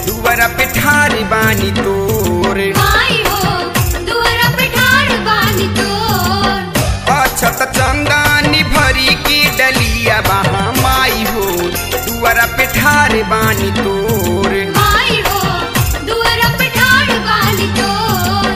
दुआरा पे ठार बानी तोर माई हो दुआरा पे ठाड़ बानी तोर अछत चंदानी भरी की डलिया बहा माई हो दुआरा पे ठार बानी तोर माई हो दुआरा पे ठाड़ बानी तोर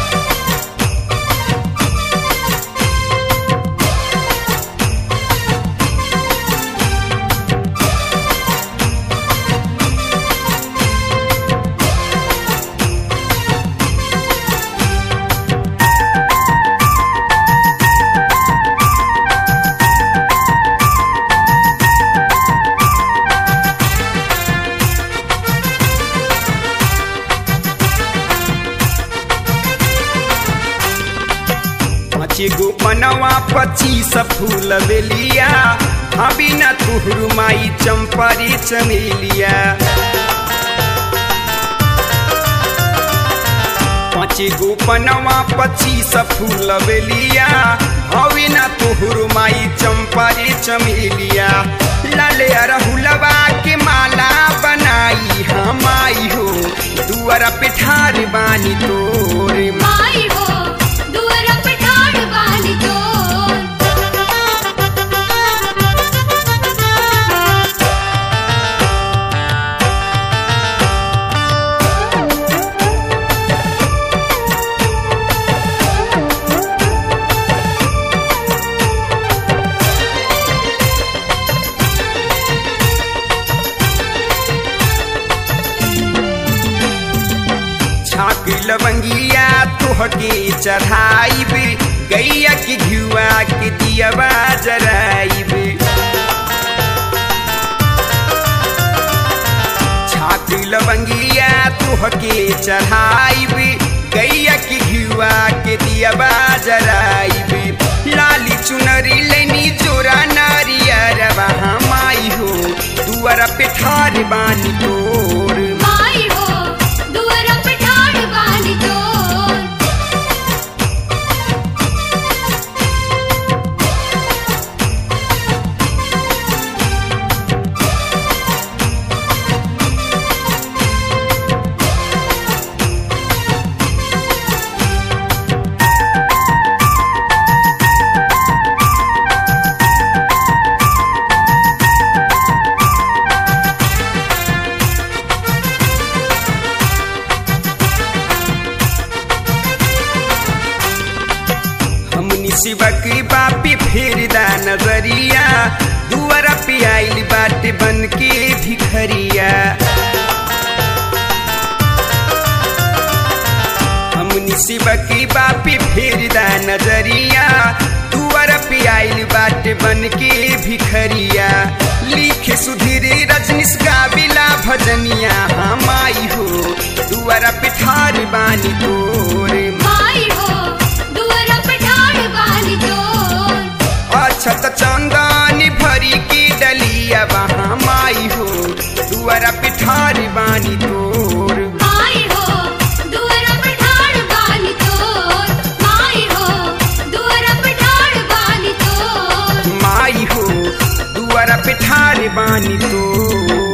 पाँच गो पनवा पच्चीस फूल बेलिया अभी न तुहरु माई चंपरी चमेलिया पाँच गो पनवा पच्चीस फूल बेलिया अभी न तुहरु माई चंपरी चमेलिया लाले अरहुलवा के माला बनाई हम आई हो दुआरा पे ठार बानी तोरे माई हो दुआरा पे ठाड़ बानी तोर छाक लवंगिया तोहके चढ़ाइब गैया के घुआ के दियवा जराइब छाक लवंगिया तोहके चढ़ाइब गैया के घुआ के दियवा जराइब लाली चुनरी लेनी जोरा नारियर माई हो दुआरा पे ठार बानी तोर माई हो दुआरा पे ठाड़ बानी तोर हमनी शिवक बापी फेरदा नजरिया दुआरा पे आइल बाटे बन के भिखरिया हमनी शिवक बापी फेरदा नजरिया दुआरा पे आइल बाटे बन के भिखरिया लिखे सुधीर रजनीश गाविला भजनिया हम आई हो दुआरा पे ठार बानी तोरे माई हो दुआरा पे ठाड़ बानी तोर अछत चंदानी भरी की डलिया वहाँ माई हो दुआरा पिठारी बानी तोर माई हो दुआरा पे ठाड़ बानी तोर माई हो दुआरा पे ठाड़ बानी तोर माई हो दुआरा पिठारी बानी तोर